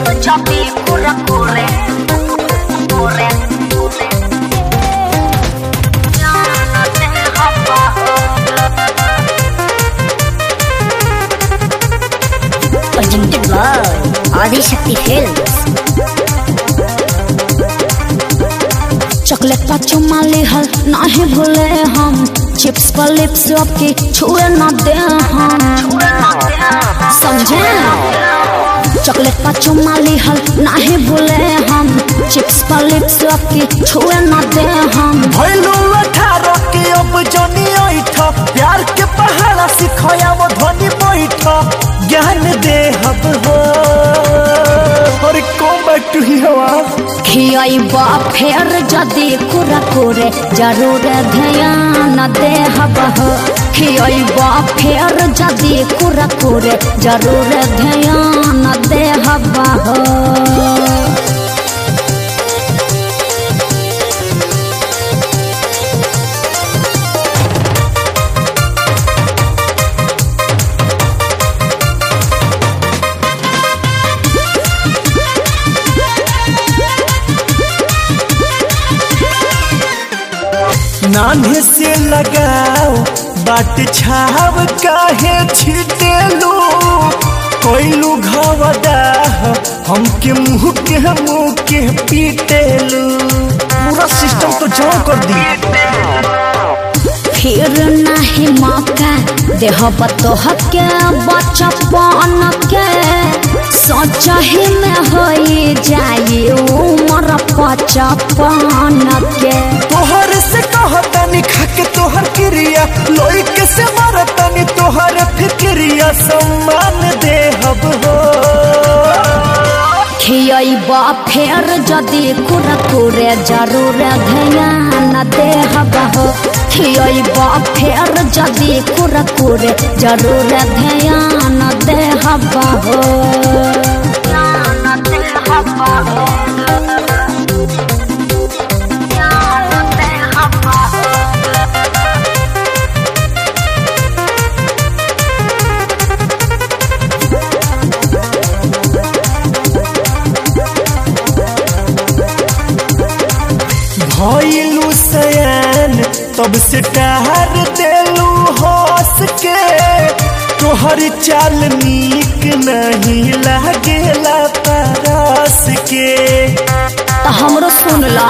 Choppy, corre, corre, corre, corre. Ya no te abajo. presented by Adi Shakti Films. Chocolate का चुम्मा लेहल नाही भूले हम चिप्स पर लिप्स आपके छुए ना दे हम समझे चॉकलेट का चुम्मा लेहल नाही भूले हम चिप्स पर लिप्स आपके छुए ना दे हम भैलू अठारह के अब जनी ऐठ प्यार के पहाड़ा सिखया वो ध्वनि बैठ ज्ञान दे हब हो और कम बैक टू ही हवा खियाइबा फेर जदि कुरा करे जरूर ध्यान दे हबह खियाइबा फेर जदि कुरा करे जरूर ध्यान दे हबह नान्हे से लगाओ बाट छाव काहे छिटेलू कोइलू घवदा हमके मुंह के मुंह के पीटेलू पूरा सिस्टम तो जाम कर दी फिर नहीं मौका देह बतोह के बचपन के सोच ही में हो जाए उम्र पचपन के तोहर से कहतानी खाके तोहर क्रिया लोई के से मारतानी तोहर फिक्रिया सम्मान दे हब हो खियाइबा फेर जदि कुरकुरे जरूर ध्यान दे हबह खियाइबा फेर जदि कुरकुरे जरूर ध्यान दे हबह Ya no te abajo. Ya no te abajo. भइलू सयान तब से टहर देलू हंस के तोहर चाल नीक नहीं लागेला परस के तो हमरो सुनला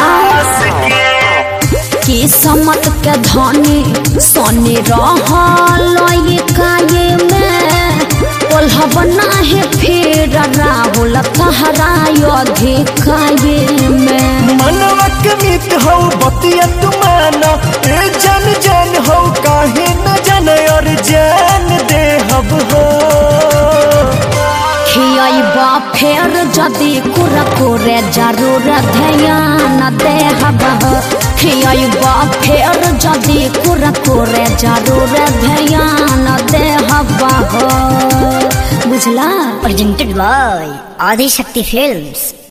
कि समत के धनी सोनी रहल ये काये में कोल्हब नाही फिर राहुल कहरायो अधिकाये में मनवा के मित हो बतिया तुमाना ए जन जन हो काहे न जन और जान दे हब हो खियाइबा फेर जदि कुरकुरे जरूर ध्यान दे हबह खियाइबा फेर जदि कुरकुरे जरूर ध्यान दे हबह बुझला Presented by Adi Shakti Films.